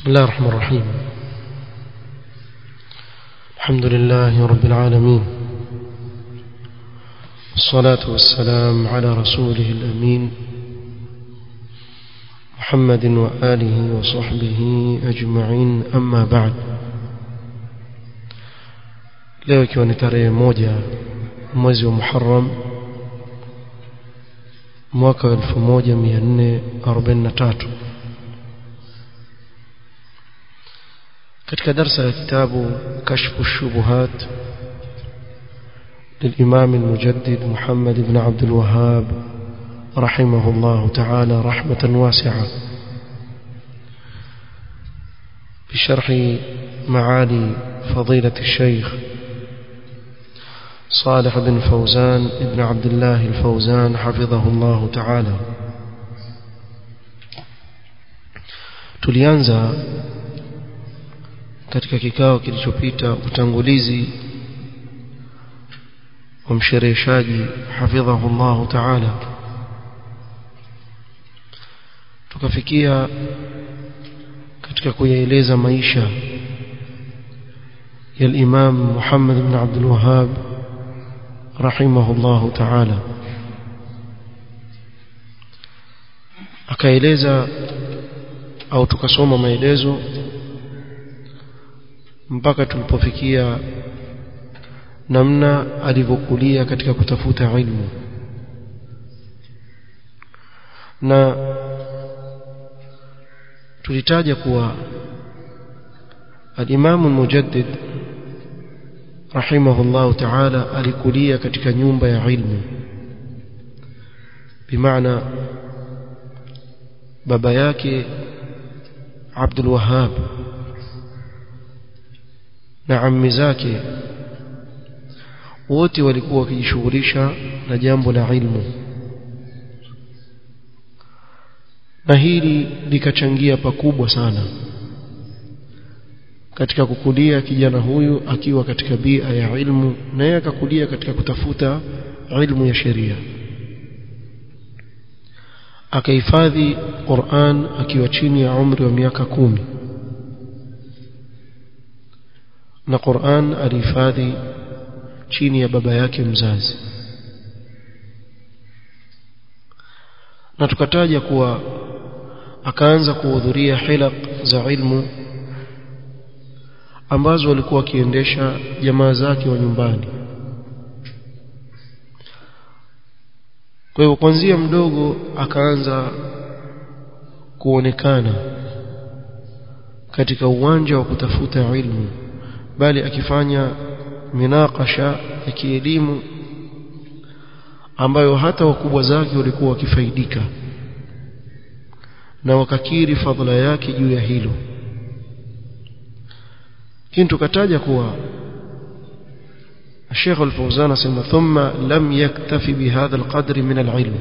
بسم الله الرحمن الرحيم الحمد لله رب العالمين والصلاة والسلام على رسوله الأمين محمد وآله وصحبه أجمعين أما بعد leo ikiwa ni tarehe moja mwezi wa Muharram mwaka wa 1443 katika darsa ya kitabu kashfu shubuhat للإمام المجدد محمد بن عبد الوهاب رحمه الله تعالى رحمة واسعة بشرح معالي فضيلة الشيخ صالح بن فوزان ابن عبد الله الفوزان حفظه الله تعالى tulianza katika kikao kilichopita utangulizi wa mshereheshaji hafidhahu Allah ta'ala tukafikia katika kuyaeleza maisha ya al-Imam Muhammad ibn Abdul Wahhab rahimahullahu ta'ala akaeleza au tukasoma maelezo mpaka tulipofikia namna alivyokulia katika kutafuta ilmu na tulitaja kuwa al-Imam al-Mujaddid rahimahullah ta'ala alikulia katika nyumba ya ilmu bimaana baba yake Abdul Wahhab na ammi zake wote walikuwa wakijishughulisha na jambo la ilmu na hili likachangia pakubwa sana katika kukulia kijana huyu akiwa katika bia ya ilmu na yeye akakulia katika kutafuta ilmu ya sheria akahifadhi Qur'an akiwa chini ya umri wa miaka kumi na Qur'an alihifadhi chini ya baba yake mzazi na tukataja kuwa akaanza kuhudhuria hilaq za ilmu ambazo walikuwa wakiendesha jamaa zake wa nyumbani kwa hivyo kuanzia mdogo akaanza kuonekana katika uwanja wa kutafuta ilmu bali akifanya minakasha ya kielimu ambayo hata wakubwa zake walikuwa wakifaidika na wakakiri fadhila yake juu ya hilo lakini tukataja kuwa الشيخ الفوزان سمى ثم لم يكتفي بهذا القدر من العلم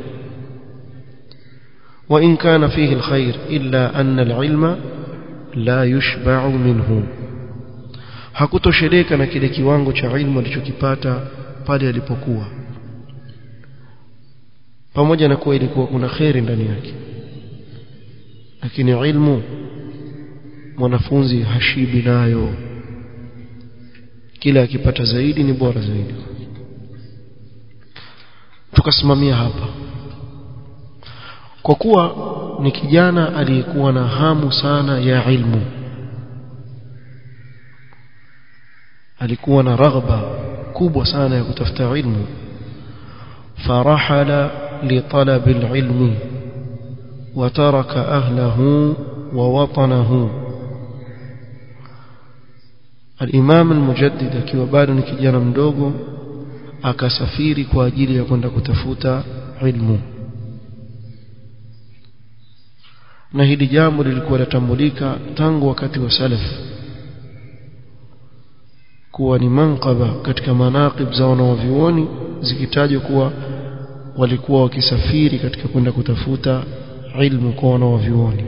وإن كان فيه الخير إلا أن العلم لا يشبع منه hakutosheleka na kile kiwango cha ilmu alichokipata pale alipokuwa pamoja na kuwa ilikuwa kuna kheri ndani yake lakini ilmu mwanafunzi hashibi nayo kila akipata zaidi ni bora zaidi tukasimamia hapa kwa kuwa ni kijana aliyekuwa na hamu sana ya ilmu alikuwa na raghba kubwa sana ya kutafuta ilmu farahala litalab alilmi وترك أهله ووطنه الإمام المجدد akiwa bado ni kijana mdogo akasafiri kwa ajili ya kwenda kutafuta ilmu na hili jambo lilikuwa latambulika tangu wakati wa salaf kuwa ni manqaba katika manaqib za wanawavyuoni zikitajwa kuwa walikuwa wakisafiri katika kwenda kutafuta ilmu kwa wanawavyuoni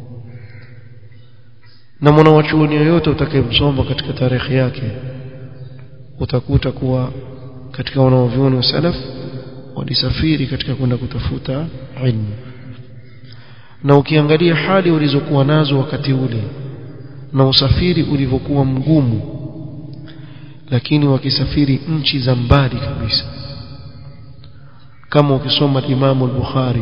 na mwanawachuoni yoyote utakayemsoma katika tarehe yake utakuta kuwa katika wanawavyuoni wa salaf walisafiri katika kwenda kutafuta ilmu na ukiangalia hali walizokuwa nazo wakati ule na usafiri ulivyokuwa mgumu lakini wakisafiri nchi za mbali kabisa kama ukisoma Imam al-Bukhari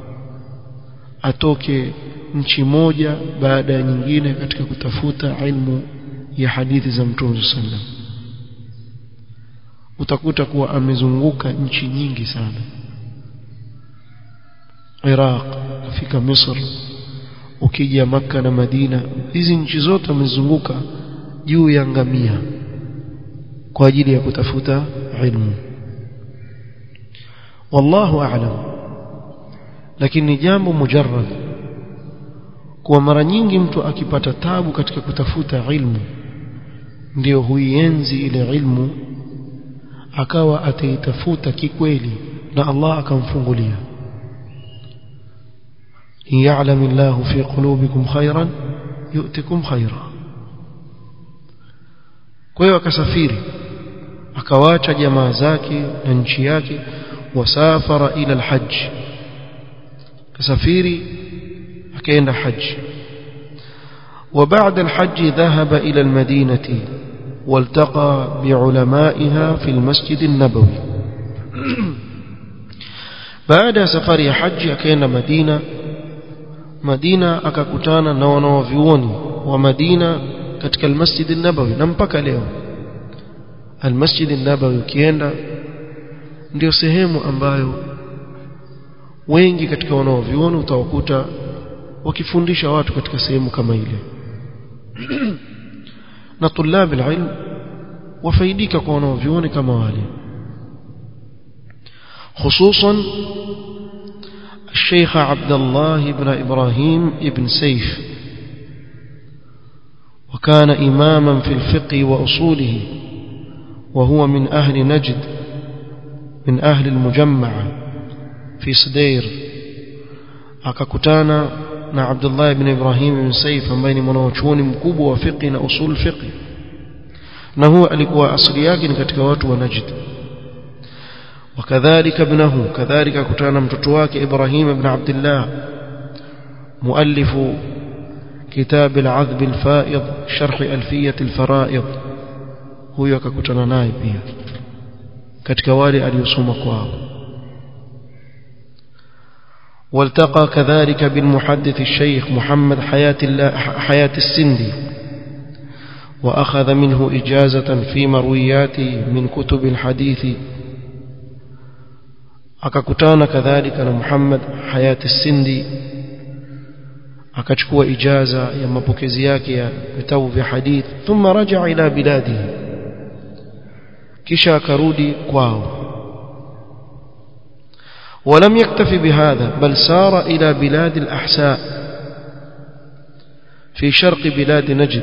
atoke nchi moja baada ya nyingine katika kutafuta ilmu ya hadithi za Mtume sallam utakuta kuwa amezunguka nchi nyingi sana Iraq kufika Misri ukija maka na Madina hizi nchi zote amezunguka juu ya ngamia kwa ajili ya kutafuta ilmu wallahu a'lam lakini ni jambo mujarrad kwa mara nyingi mtu akipata tabu katika kutafuta ilmu ndio huienzi ile ilmu akawa ataitafuta kikweli na Allah akamfungulia in ya'lam Allahu fi qulubikum khairan yu'tikum khaira kwa hiyo akasafiri akawacha jamaa zake na nchi yake wasafara ila alhajj kasafiri akaenda haji وبعد الحج ذهب إلى المدينة والتقى بعلمائها في المسجد النبوي بعد سفر حج أكين مدينة مدينة أكاكتانا نوانا وفيوني ومدينة كتك المسجد النبوي نمبك اليوم المسجد النبوي كيenda ndio sehemu ambayo wengi katika wanaovioni utawakuta wakifundisha watu katika sehemu kama ile na tulab alilm wafaidika kwa wanaovioni kama wale خصوصا الشيخ عبد الله بن إبراهيم ابن سيف وكان إماما في الفقه وأصوله وهو من أهل نجد من أهل المجمع في صدير akakutana na Abdullah ibn Ibrahim ibn Saif ambaye ni mwanachuoni mkubwa wa fiqh na usul fiqh na huwa alikuwa asili yake ni katika watu wa Najd وكذلك ابنه كذلك كتانا mtoto wake Ibrahim ibn Abdullah مؤلف كتاب العذب الفائض شرح ألفية الفرائض huyo akakutana naye pia katika wale aliyosoma kwao والتقى كذلك بالمحدث الشيخ محمد حياة, الله حياة السندي وأخذ منه إجازة في مروياته من كتب الحديث akakutana kadhalika na Muhammad Hayati Sindi akachukua ijaza ya mapokezi yake ya vitabu vya hadith thumma raja ila biladihi kisha akarudi kwao ولم يكتف بهذا بل سار إلى بلاد الأحساء في شرق بلاد نجد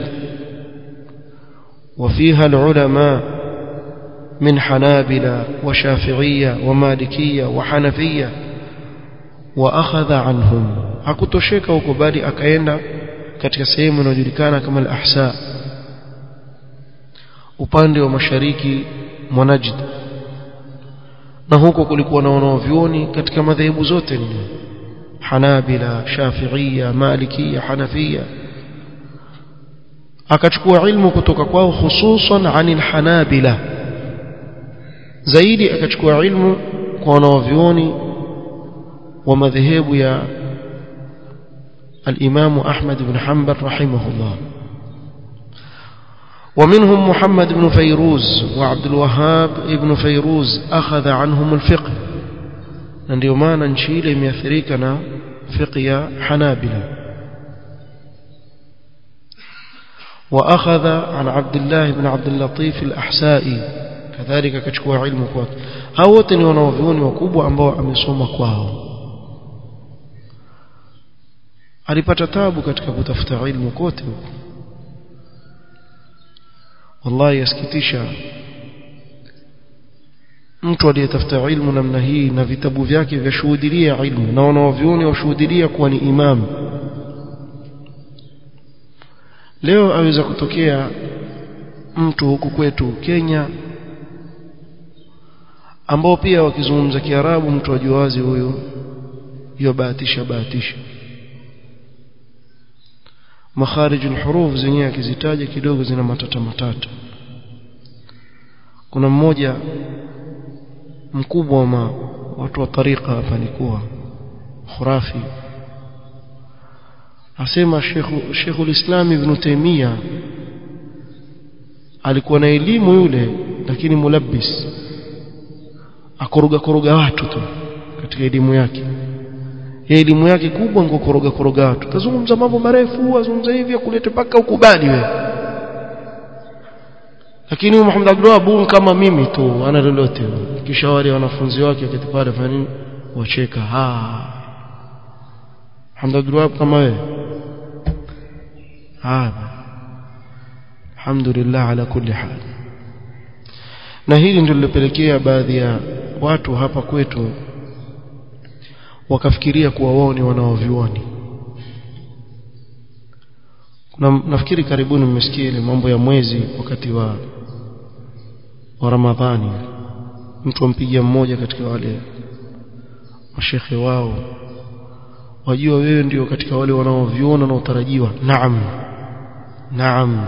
وفيها العلماء من حنابلة وشافعية ومالكية وحنفية وأخذ عنهم hakutosheka huko bali akaenda katika sehemu inayojulikana kama al-Ahsa upande wa mashariki mwa Najd na huko kulikuwa na wanaovyuoni katika madhehebu zote nne Hanabila, Shafi'ia, Malikia, Hanafia akachukua ilmu kutoka kwao hususan anil Hanabila zaidi akachukua ilmu kwa wanaovyuoni wa madhehebu ya الإمام أحمد بن حنبل رحمه الله ومنهم محمد بن فيروز وعبد الوهاب ابن فيروز أخذ عنهم الفقه ndio maana nchi ile imeathirika na fiqh ya Hanabila واخذ عن عبد الله بن عبد اللطيف الأحسائي kadhalika akachukua ilmu kwake hao wote ni wanaovyuoni wakubwa ambao amesoma kwao alipata tabu katika kutafuta ilmu kote huko wallahi yasikitisha mtu aliyetafuta ilmu namna hii na vitabu vyake vyashuhudilia ilmu na wanaovyuoni washuhudilia kuwa ni imam leo aweza kutokea mtu huku kwetu Kenya ambao pia wakizungumza Kiarabu mtu ajua wazi huyo hiyo bahatisha bahatisha makharij alhuruf zenyewe akizitaja kidogo zina matata matata kuna mmoja mkubwa wa ma, watu wa tariqa hapa nikuwa khurafi asema Sheikh Sheikhul Islam Ibn Taymiyyah alikuwa na elimu yule lakini mulabbis akoroga koroga watu tu katika elimu yake ya elimu yake kubwa ngo koroga koroga watu tazungumza mambo marefu azungumza hivi kulete paka ukubali wewe lakini Muhammad Abdullah kama mimi tu ana lolote kisha wale wanafunzi wake wakati pale fanya nini wacheka ha Muhammad Abdullah kama wewe ha alhamdulillah ala kulli hal na hili ndilo lilopelekea baadhi ya watu hapa kwetu wakafikiria kuwa wao ni wanaovioni kuna nafikiri karibuni mmesikia ile mambo ya mwezi wakati wa wa Ramadhani mtu ampigia mmoja katika wale mashekhe wao wajua wewe ndio katika wale wanaoviona na utarajiwa naam naam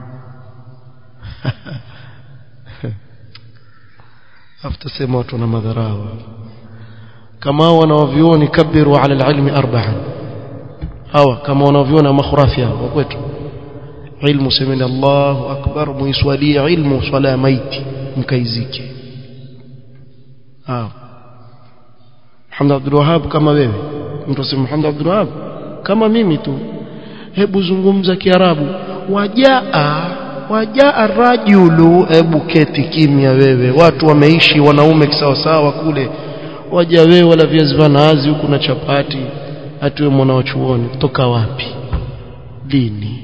afutasema watu na madharau kama wanaovioni kabiru ala alilmi arba'an hawa kama wanaoviona makhurafi hawa kwetu ilmu semeni Allahu akbar muiswalia ilmu swala maiti mkaizike hawa Muhammad Abdul Wahhab kama wewe mtu asema Muhammad Abdul Wahhab kama mimi tu hebu zungumza kiarabu wajaa wajaa rajulu hebu keti kimya wewe watu wameishi wanaume kisawasawa kule waja wewe wala viazi vya nazi huku na chapati atiwe mwana wa chuoni kutoka wapi dini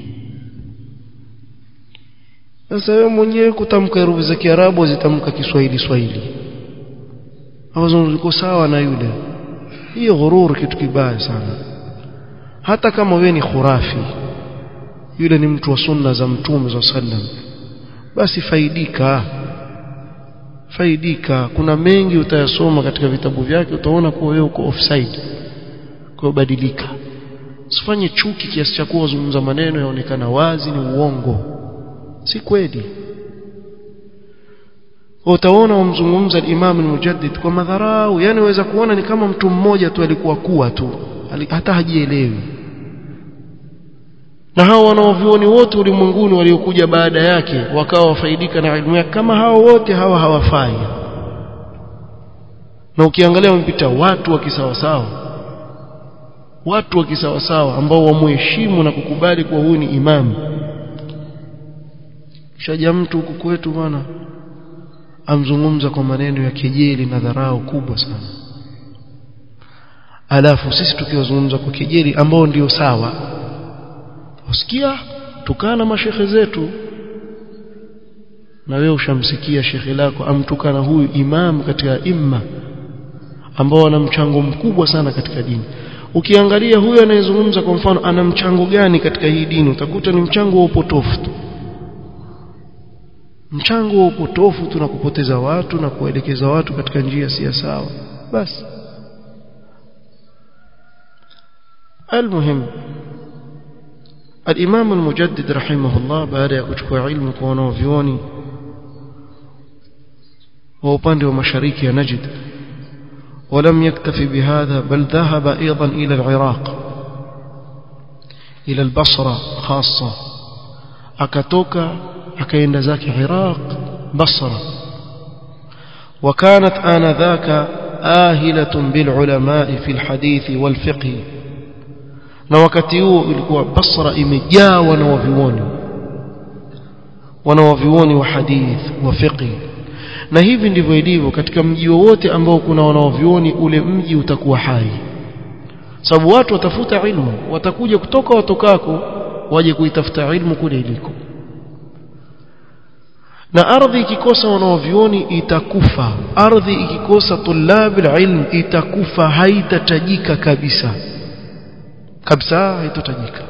sasa wewe mwenyewe kutamka herufi za Kiarabu zitamka Kiswahili Swahili hapo ziko sawa na yule hiyo ghurur kitu kibaya sana hata kama wewe ni khurafi yule ni mtu wa sunna za mtume za sallam basi faidika faidika kuna mengi utayasoma katika vitabu vyake utaona kuwa wewe uko offside kwa badilika usifanye chuki kiasi cha kuwa zungumza maneno yaonekana wazi ni uongo si kweli utaona wamzungumza al-Imam al-Mujaddid kwa madharau yani waweza kuona ni kama mtu mmoja tu alikuwa kuwa tu hata hajielewi na hao wanaovioni wote ulimwenguni waliokuja baada yake wakawa wafaidika na elimu yake kama hao wote hawa hawafai na ukiangalia wamepita watu wa kisawasawa watu wa kisawasawa ambao wamuheshimu na kukubali kuwa huyu ni imamu shaja mtu huku kwetu bwana amzungumza kwa maneno ya kejeli na dharau kubwa sana alafu sisi tukiwazungumza kwa kejeli ambao ndio sawa usikia tukana mashekhe zetu na wewe ushamsikia shekhe lako amtukana huyu imam katika imma ambao ana mchango mkubwa sana katika dini ukiangalia huyu anayezungumza kwa mfano ana mchango gani katika hii dini utakuta ni mchango wa upotofu tu mchango wa upotofu tu na kupoteza watu na kuelekeza watu katika njia si sawa basi المهم الإمام المجدد رحمه الله بعد يكتشف علم كونه فيوني وأباند ومشاريك نجد ولم يكتفي بهذا بل ذهب أيضا إلى العراق إلى البصرة خاصة أكتوك أكين ذاك عراق بصرة وكانت آنذاك آهلة بالعلماء في الحديث والفقه na wakati huo ilikuwa Basra imejaa wanawavioni wanawavioni wa hadith wa fiqh na hivi ndivyo ilivyo katika mji wowote ambao kuna wanawavioni ule mji utakuwa hai sababu watu watafuta ilmu watakuja kutoka watokako waje kuitafuta ilmu kule iliko na ardhi ikikosa wanawavioni itakufa ardhi ikikosa tulabil ilm itakufa haitatajika kabisa kabisa haitotajika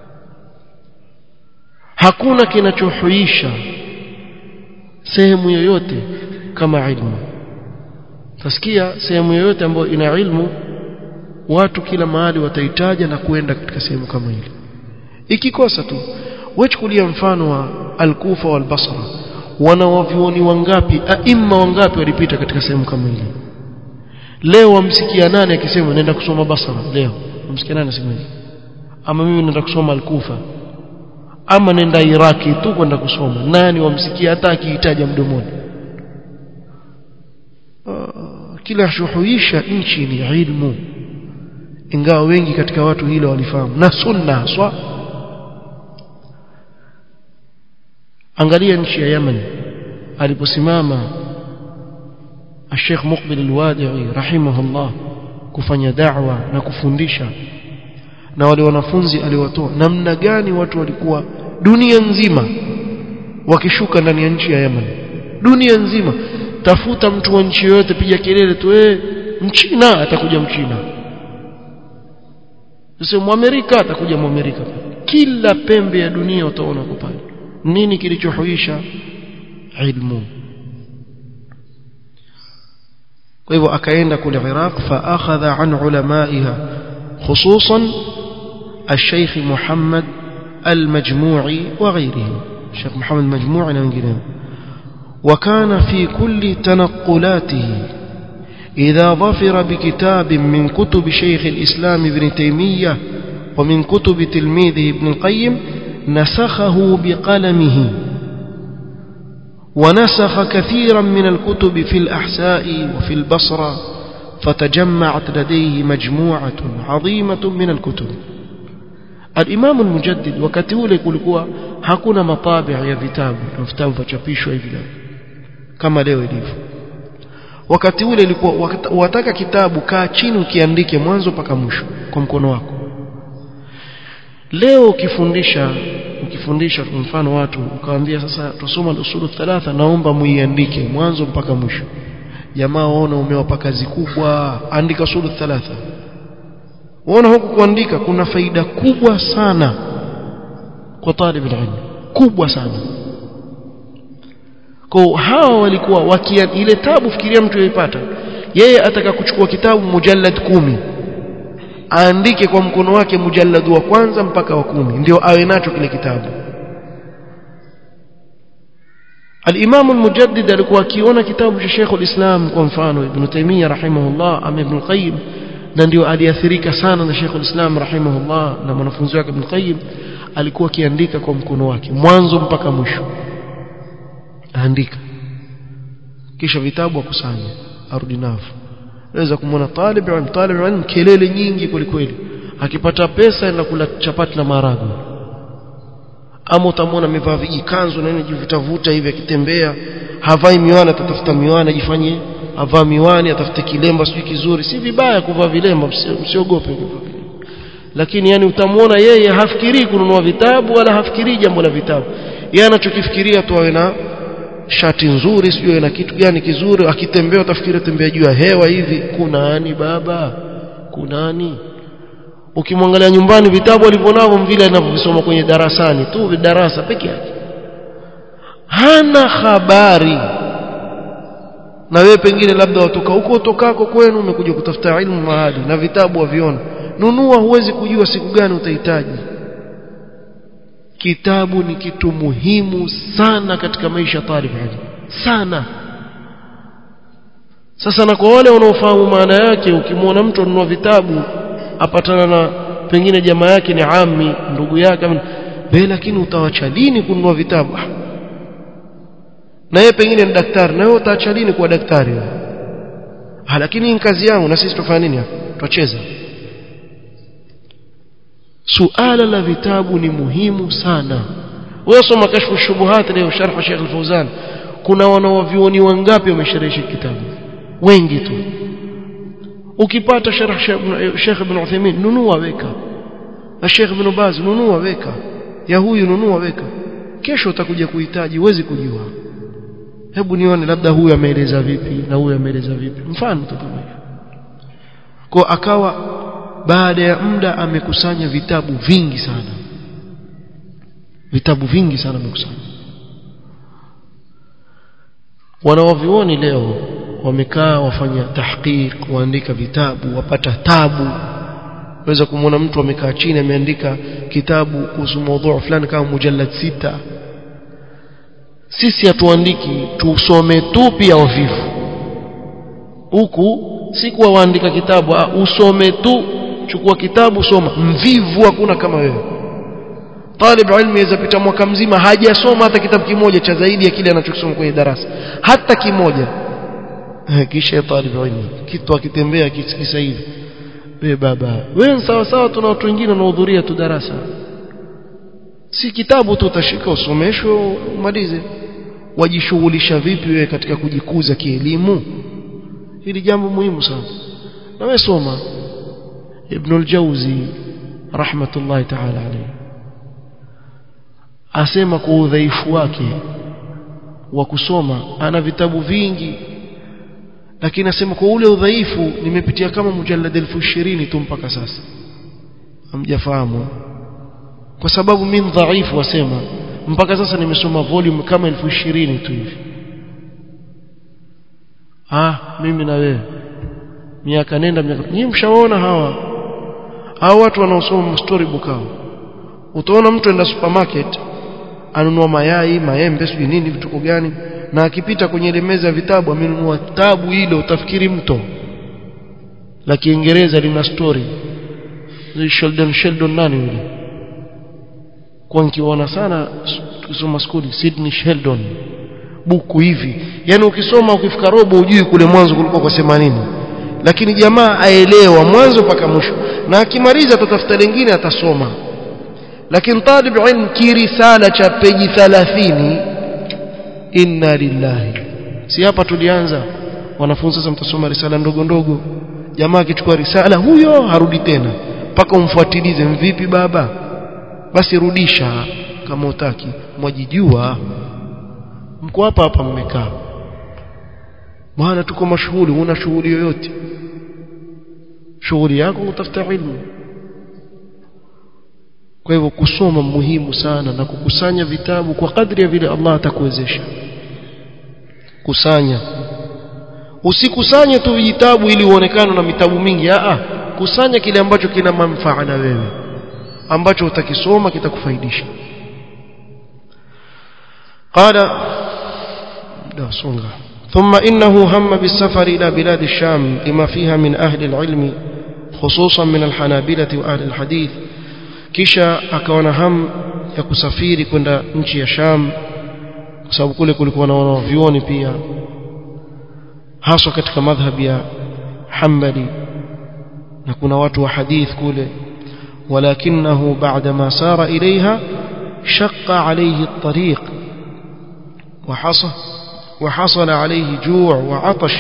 hakuna kinachohuisha sehemu yoyote kama ilmu tasikia sehemu yoyote ambayo ina ilmu watu kila mahali wataitaja na kuenda katika sehemu kama ile ikikosa tu wechukulia mfano wa al-Kufa wal Basra wanawavyuoni wangapi aima wangapi walipita katika sehemu kama ile leo wamsikia nani akisema nenda kusoma Basra leo wamsikia nani asema hivi ama mimi nenda kusoma al-Kufa ama nenda Iraki tu kwenda kusoma nani wamsikia hata akihitaja mdomoni kila shuhuisha nchi ni ilmu ingawa wengi katika watu hilo walifahamu na sunna haswa angalia nchi ya Yemen aliposimama Sheikh Muqbil al-Wadi'i rahimahullah kufanya da'wa na kufundisha na wale wanafunzi aliwatoa namna gani watu walikuwa dunia nzima wakishuka ndani ya nchi ya Yemen dunia nzima tafuta mtu wa nchi yoyote piga kelele tu eh mchina atakuja mchina sio muamerika atakuja muamerika kila pembe ya dunia utaona kwa pale nini kilichohuisha ilmu kwa hivyo akaenda kule Iraq fa akhadha an ulamaiha khususan الشيخ محمد المجموعي وغيره الشيخ محمد المجموعي وغيره وكان في كل تنقلاته إذا ظفر بكتاب من كتب شيخ الإسلام ابن تيمية ومن كتب تلميذه ابن القيم نسخه بقلمه ونسخ كثيرا من الكتب في الأحساء وفي البصرة فتجمعت لديه مجموعة عظيمة من الكتب الإمام المجدد wakati ule kulikuwa hakuna matabi ya vitabu na vitabu vachapishwa hivi leo kama leo ilivyo wakati ule ilikuwa wataka kitabu kaa chini ukiandike mwanzo mpaka mwisho kwa mkono wako leo ukifundisha ukifundisha kwa mfano watu ukawaambia sasa tusoma usulu thalatha naomba muiandike mwanzo mpaka mwisho jamaa waona umewapa kazi kubwa andika usulu thalatha waona huku kuandika kuna faida kubwa sana kwa talib ilmu kubwa sana kwa hawa walikuwa wakia ile tabu fikiria mtu yaipata yeye ataka kuchukua kitabu mujallad kumi aandike kwa mkono wake mujallad wa kwanza mpaka wa kumi ndio awe nacho kile kitabu الإمام المجدد alikuwa akiona kitabu cha Sheikh al-Islam kwa mfano Ibn Taymiyyah rahimahullah ama Ibn Qayyim na ndio aliathirika sana na Sheikh al-Islam rahimahullah na mwanafunzi wake Ibn Qayyim alikuwa akiandika kwa mkono wake mwanzo mpaka mwisho aandika kisha vitabu akusanya arudi navyo unaweza kumwona talib ilm talib ilm kelele nyingi kwelikweli akipata pesa enda kula chapati na maharagwe ama utamwona amevaa vijikanzu na nini jivutavuta hivi akitembea havai miwani atatafuta miwani ajifanye avaa miwani atafute kilemba sijui kizuri si vibaya kuvaa vilemba msiogope lakini yani utamwona yeye hafikirii kununua vitabu wala hafikirii jambo la vitabu yeye anachokifikiria tu awe na shati nzuri sijui na kitu gani kizuri akitembea utafikiria tembea juu ya hewa hivi kunani baba kunani ukimwangalia nyumbani vitabu alivyonavyo vile anavyovisoma kwenye darasani tu darasa peke yake hana habari na wewe pengine labda watoka huko utokako kwenu umekuja kutafuta ilmu mahali na vitabu waviona nunua huwezi kujua siku gani utahitaji kitabu ni kitu muhimu sana katika maisha ya talib sana sasa na kwa wale wanaofahamu maana yake ukimwona mtu anunua vitabu apatana na pengine jamaa yake ni ami ndugu yake be lakini utawacha lini kununua vitabu na yeye pengine ni daktari na wewe utaacha lini kuwa daktari ha lakini ni kazi yangu na sisi tufanya nini hapa tucheza suala la vitabu ni muhimu sana wewe soma kashfu shubuhat leo sharh Sheikh Al-Fauzan kuna wanawavioni wangapi wamesherehesha kitabu wengi tu ukipata sharh Sheikh Ibn Uthaymeen nunua weka na Sheikh Ibn Baz nunua weka ya huyu nunua weka kesho utakuja kuhitaji huwezi kujua hebu nione labda huyu ameeleza vipi na huyu ameeleza vipi mfano tu kama hivyo kwa akawa baada ya muda amekusanya vitabu vingi sana vitabu vingi sana amekusanya wanawavioni leo wamekaa wafanya tahqiq waandika vitabu wapata tabu unaweza kumwona mtu amekaa chini ameandika kitabu kuhusu mada fulani kama mujallad sita sisi hatuandiki tusome tu pia wavivu huku si kuwa waandika kitabu usome tu chukua kitabu soma mvivu hakuna kama wewe talib ilmu yaweza pita mwaka mzima hajasoma hata kitabu kimoja cha zaidi ya kile anachokisoma kwenye darasa hata kimoja kisha talib ilmu kitu akitembea kisikisa hivi wewe baba wewe sawa sawa tuna watu wengine wanahudhuria tu darasa si kitabu tu utashika usomeshwe umalize wajishughulisha vipi wewe katika kujikuza kielimu hili jambo muhimu sana na wewe soma ibn al-jawzi rahmatullahi ta'ala alayhi asema kwa udhaifu wake wa kusoma ana vitabu vingi lakini asema kwa ule udhaifu nimepitia kama mujallad elfu ishirini tu mpaka sasa hamjafahamu kwa sababu mimi dhaifu wasema mpaka sasa nimesoma volume kama elfu ishirini tu hivi ah mimi na wewe miaka nenda miaka nyinyi mshaona hawa hao watu wanaosoma storybook hao utaona mtu enda supermarket anunua mayai maembe sijui nini vituko gani na akipita kwenye ile meza ya vitabu amenunua tabu ile utafikiri mto la Kiingereza lina story Sheldon Sheldon nani yule kwa nikiona sana tukisoma skuli Sydney Sheldon buku hivi yani ukisoma ukifika robo ujui kule mwanzo kulikuwa kwa sema nini lakini jamaa aelewa mwanzo mpaka mwisho na akimaliza atatafuta lingine atasoma lakini talib ilm kirisala cha peji 30 inna lillahi si hapa tulianza wanafunzi sasa mtasoma risala ndogo ndogo jamaa akichukua risala huyo harudi tena mpaka umfuatilize mvipi baba basi rudisha kama utaki mwajijua mko hapa hapa mmekaa maana tuko mashughuli una shughuli yoyote shughuli yako utafuta ilmu kwa hivyo kusoma muhimu sana na kukusanya vitabu kwa kadri ya vile Allah atakuwezesha kusanya usikusanye tu vitabu ili uonekane na vitabu mingi a kusanya kile ambacho kina manufaa na wewe ambacho utakisoma kitakufaidisha qala da songa ثم إنه هم بالسفر إلى بلاد الشام لما فيها من أهل العلم خصوصا من الحنابلة وأهل الحديث kisha akawa na hamu ya kusafiri kwenda nchi ya Sham kwa sababu kule kulikuwa na wanavyuoni pia haswa katika madhhabi ya Hanbali na kuna watu wa hadith kule ولكنه بعدما سار إليها شق عليه الطريق وحصل وحصل عليه جوع وعطش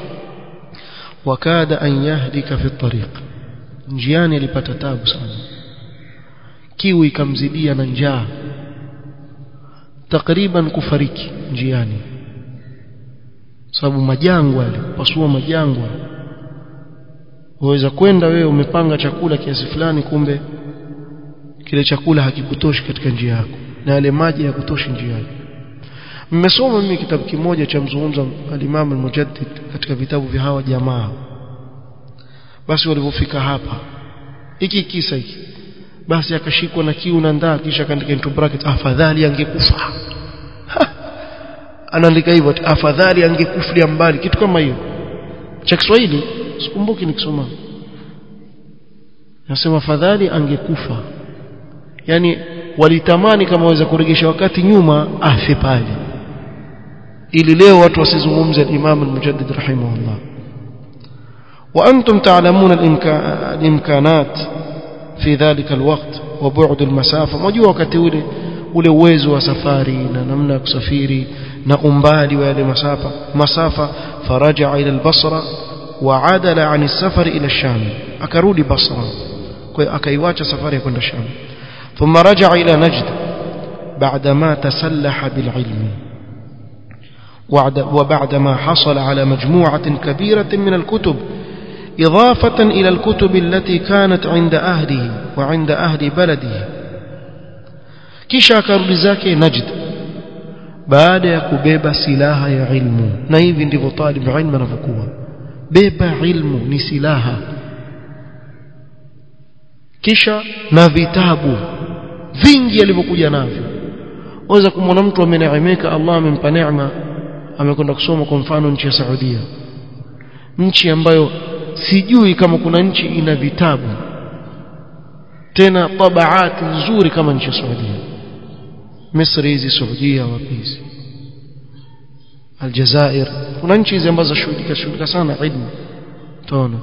وكاد أن يهلك في الطريق njiani alipata tabu sana kiu ikamzidia na njaa takriban kufariki njiani sababu majangwa yale pasua majangwa waweza kwenda wewe umepanga chakula kiasi fulani kumbe kile chakula hakikutoshi katika njia yako na yale maji hayakutoshi njiani mmesoma mimi kitabu kimoja cha mzungumza al-Imam al-Mujaddid katika vitabu vya hawa jamaa basi walipofika hapa hiki kisa hiki basi akashikwa na kiu na ndaa kisha akaandika into bracket afadhali angekufa anaandika hivyo afadhali angekufulia mbali kitu kama hiyo cha Kiswahili sikumbuki nikisoma nasema afadhali angekufa yani walitamani kama waweza kuregesha wakati nyuma afe pale ili leo watu wasizungumze al-Imam al-Mujaddid rahimahullah وأنتم تعلمون الإمكانات في ذلك الوقت وبعد المسافة مجوا wakati ule ule uwezo wa safari na namna ya kusafiri na umbali wa yale masafa masafa faraja ila al-Basra wa adala an as-safar ila ash-Sham akarudi Basra kwa akaiacha safari ya kwenda Sham ثم رجع إلى نجد بعدما تسلح بالعلم وبعدما حصل على مجموعة كبيرة من الكتب إضافة إلى الكتب التي كانت عند أهله وعند أهل بلده kisha akarudi zake Najd baada ya kubeba silaha ya ilmu na hivi ndivyo talib ilmu anavyokuwa beba ilmu ni silaha kisha na vitabu vingi alivyokuja navyo waweza kumwona mtu ameneemeka Allah amempa neema amekwenda kusoma kwa mfano nchi ya Saudia nchi ambayo sijui kama kuna nchi ina vitabu tena tabaati nzuri kama nchi ya Saudia Misri hizi Saudia wapi hizi Aljazair kuna nchi hizi ambazo shughulika shughulika sana ilmu tuona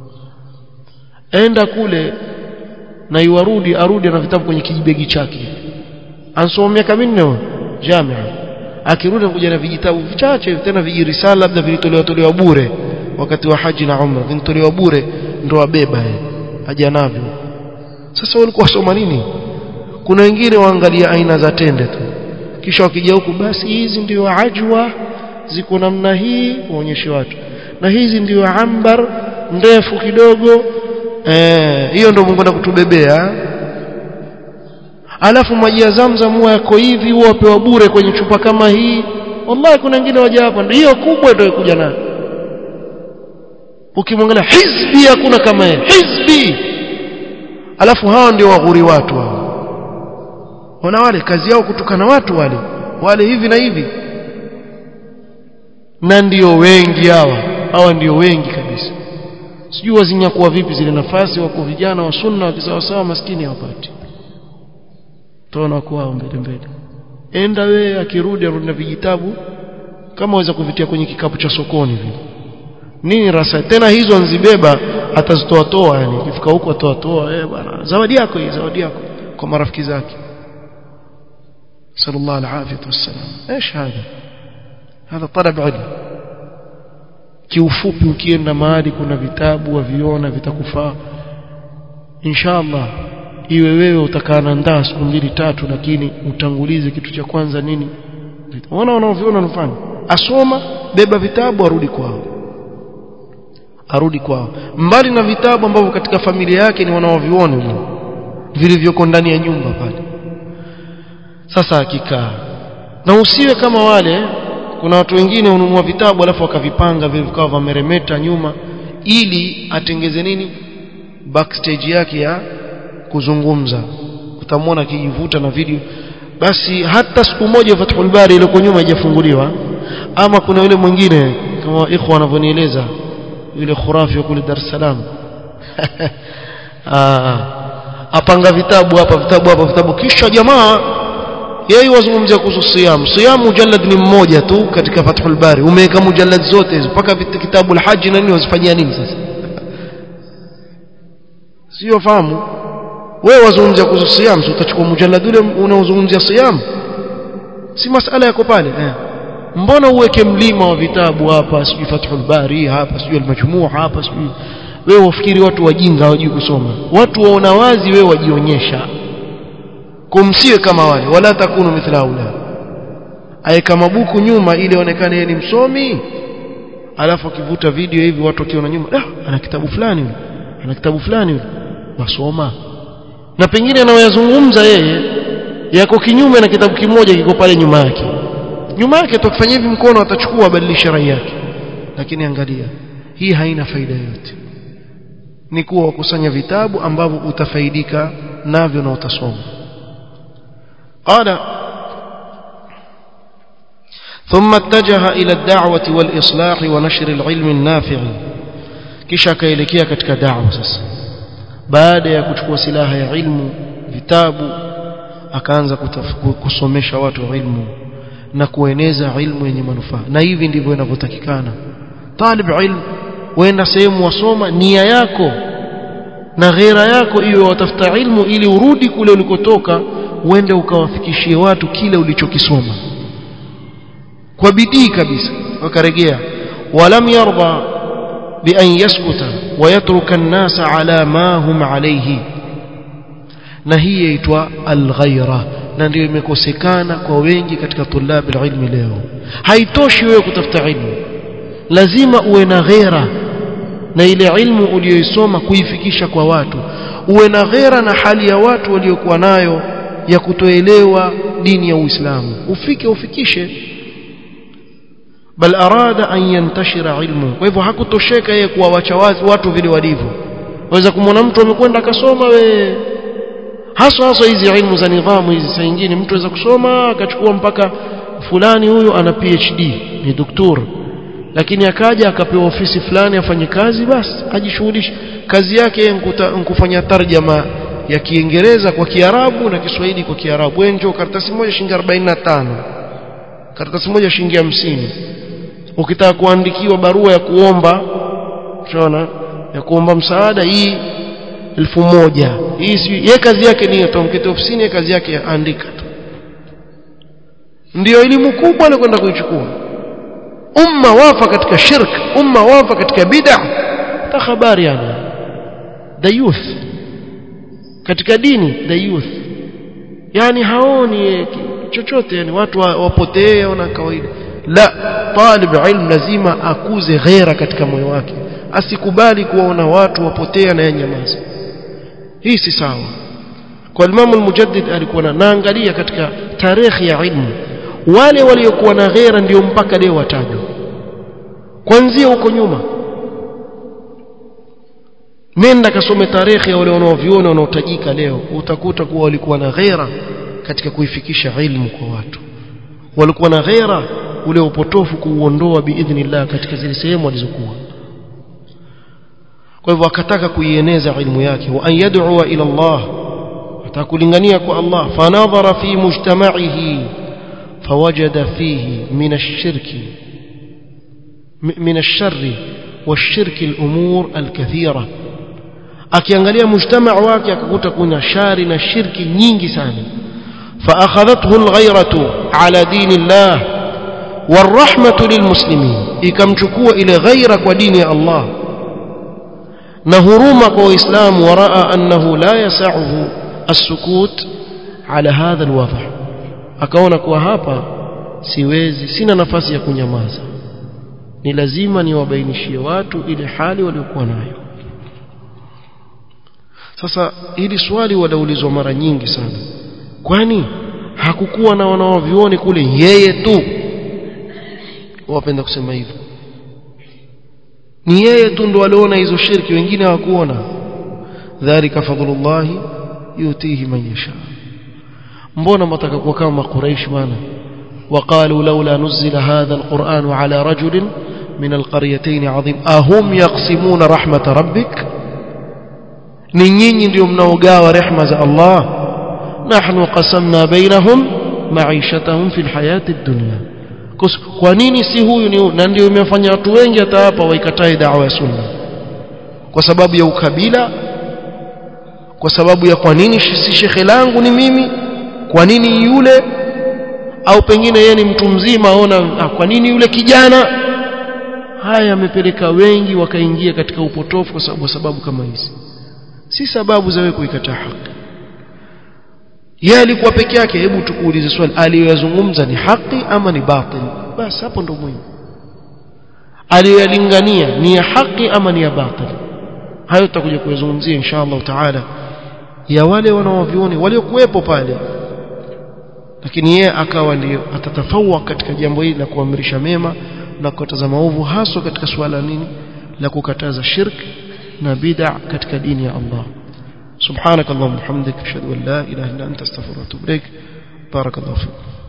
enda kule na iwarudi arudi na vitabu kwenye kijibegi chake ansoma miaka minne jamia akirudi kuja na vijitabu vichache tena vijirisala labda vilitolewa tolewa bure wakati wa haji na umra vinatolewa bure ndo abeba haja navyo sasa walikuwa wasoma nini kuna wengine waangalia aina za tende tu kisha wakija huku basi hizi ndio ajwa ziko namna hii waonyeshe watu na hizi ndio ambar ndefu kidogo eh hiyo ndio Mungu kutubebea alafu maji ya Zamzam huwa yako hivi huwa wapewa bure kwenye chupa kama hii wallahi kuna wengine waja hapa ndio hiyo kubwa ndio kuja nayo ukimwangalia hizbi hakuna kama yeye hizbi alafu hao ndio waghuri watu hao wana wale kazi yao kutukana watu wale wale hivi na hivi na ndio wengi hawa hawa ndio wengi kabisa sijui wazinyakuwa vipi zile nafasi wako vijana wa sunna wakisawasawa maskini hawapati tuona kwao mbele mbele enda wewe akirudi arudi na vijitabu kama waweza kuvitia kwenye kikapu cha sokoni vile nini rasa tena hizo nzibeba atazitoa toa yani ikifika huko atoa toa eh bwana zawadi yako hii zawadi yako kwa marafiki zake sallallahu alaihi wasallam ايش هذا هذا طلب علم kiufupi ukienda mahali kuna vitabu waviona vitakufaa inshallah iwe wewe utakaa na ndaa siku mbili tatu lakini utangulize kitu cha kwanza nini unaona wanaoviona wanafanya asoma beba vitabu arudi kwao arudi kwao mbali na vitabu ambavyo katika familia yake ni wanaoviona vilivyoko ndani ya nyumba pale sasa akikaa na usiwe kama wale kuna watu wengine hununua vitabu alafu wakavipanga vile vikawa vameremeta nyuma ili atengeze nini backstage yake ya kuzungumza utamwona akijivuta na video basi hata siku moja Fathul Bari ile nyuma haijafunguliwa ama kuna yule mwingine kama ikhwa wanavyonieleza yule khurafi wa kule Dar es Salaam apanga vitabu hapa vitabu hapa vitabu kisha jamaa yeye wazungumzia kuhusu siyam siyam mujallad ni mmoja tu katika Fathul Bari umeweka mujallad zote hizo mpaka kitabu al-Hajj na nini wazifanyia nini sasa sio fahamu wewe wazungumzia kuhusu siyam so utachukua mujallad ule unaozungumzia siyam si masala yako pale eh mbona uweke mlima wa vitabu hapa sijui Fathul Bari hapa sijui al-Majmu' hapa sijui wewe ufikiri watu wajinga hawajui kusoma watu waona wazi wewe wajionyesha kumsiwe kama wale wala takunu mithla haula aeka mabuku nyuma ili aonekane yeye ni msomi alafu akivuta video hivi watu wakiona nyuma ah ana kitabu fulani yule ana kitabu fulani yule wasoma na pengine anayoyazungumza yeye yako kinyume na kitabu kimoja kiko pale nyuma yake nyuma yake tukifanya hivi mkono atachukua abadilisha rai yake lakini angalia hii haina faida yoyote ni kuwa wakusanya vitabu ambavyo utafaidika navyo na utasoma قال ثم اتجه إلى الدعوة والإصلاح ونشر العلم النافع kisha akaelekea katika da'wa sasa baada ya kuchukua silaha ya ilmu vitabu akaanza kusomesha watu ilmu na kueneza ilmu yenye manufaa na hivi ndivyo inavyotakikana talib ilmu wenda sehemu wasoma nia yako na ghera yako iwe watafuta ilmu ili urudi kule ulikotoka uende ukawafikishie watu kile ulichokisoma kwa bidii kabisa wakaregea walam yarda bi an yaskuta wa yatruka an-nasa ala ma hum alayhi na hii yaitwa al-ghaira na ndio imekosekana kwa wengi katika tulabi ilmi leo haitoshi wewe kutafuta ilmu lazima uwe na ghera na ile ilmu uliyoisoma kuifikisha kwa watu uwe na ghera na hali ya watu waliokuwa nayo ya kutoelewa dini ya Uislamu ufike ufikishe bal arada an yantashira ilmu kwa hivyo hakutosheka yeye kuwawacha watu vile walivyo waweza kumwona mtu amekwenda akasoma we haswa haswa hizi ilmu za nidhamu hizi saa nyingine mtu aweza kusoma akachukua mpaka fulani huyo ana PhD ni doktor lakini akaja akapewa ofisi fulani afanye kazi basi ajishughulishe kazi yake nkufanya tarjama ya Kiingereza kwa Kiarabu na Kiswahili kwa Kiarabu wenjo karatasi moja shilingi 45 karatasi moja shilingi 50 ukitaka kuandikiwa barua ya kuomba unaona ya kuomba msaada hii elfu moja hii si ye kazi yake ni atamkete ofisini kazi yake andika tu ndio elimu kubwa anakwenda kuichukua umma wafa katika shirk umma wafa katika bid'a ta habari yani the youth katika dini the youth yani haoni chochote yani watu wapotee wana kawaida la talib ilm lazima akuze ghera katika moyo wake asikubali kuwaona watu wapotea na yanyamaza hii si sawa kwa Imam al-Mujaddid alikuwa naangalia katika tarehe ya ilmu wale waliokuwa na ghera ndio mpaka leo watajwa kuanzia huko nyuma nenda kasome tarehe ya wale wanaoviona wanaotajika leo utakuta kuwa walikuwa na ghera katika kuifikisha ilmu kwa watu walikuwa na ghera ule upotofu kuuondoa biidhnillah katika zile sehemu walizokuwa kwa hivyo akataka kuieneza ilmu yake wa an yad'u ila Allah atakulingania kwa Allah fanadhara fi mujtama'ihi fawajada fihi min ash-shirki min ash-sharri wash-shirki al-umur al-kathira akiangalia mujtamaa wake akakuta kuna shari na shirki nyingi sana فأخذته الغيرة على دين الله والرحمة للمسلمين ikamchukua ile ghaira kwa dini ya Allah na huruma kwa waislamu waraa annahu la yasahu as-sukut ala hadha al-wadh akaona kuwa hapa siwezi sina nafasi ya kunyamaza ni lazima niwabainishie watu ile hali waliokuwa nayo sasa hili swali walaulizwa mara nyingi sana kwani hakukuwa na wanaovioni kule yeye tu wapenda kusema hivyo ni yeye tu ndo aliona hizo shirki wengine hawakuona dhalika fadlullahi yutihi man yasha mbona mtaka kuwa kama quraish bwana وقالوا لولا نزل هذا القرآن على رجل من القريتين عظيم أهم يقسمون رحمة ربك نيني ndio mnaogawa rehema za Allah نحن قسمنا بينهم معيشتهم في الحياة الدنيا kwa nini si huyu ni na ndio imefanya watu wengi hata hapa waikatae dawa ya sunna kwa sababu ya ukabila kwa sababu ya kwa nini si shekhe langu ni mimi kwa nini yule au pengine yeye ni mtu mzima aona kwa nini yule kijana haya yamepeleka wengi wakaingia katika upotofu kwa sababu sababu kama hizi si sababu za wewe kuikataa haki yeye alikuwa peke yake hebu tukuulize swali aliyoyazungumza ni haki ama ni batil basi hapo ndo muhimu aliyoyalingania ni ya haki ama ni ya batil hayo tutakuja kuyazungumzia insha Allah taala ya wale wanaovioni waliokuwepo pale lakini yeye akawa ndio atatafawa katika jambo hili la kuamrisha mema na kukataza maovu haswa katika suala nini la kukataza shirk na bid'a katika dini ya Allah سبحانك اللهم وبحمدك اشهد ان لا اله الا انت استغفرك واتوب اليك بارك الله فيك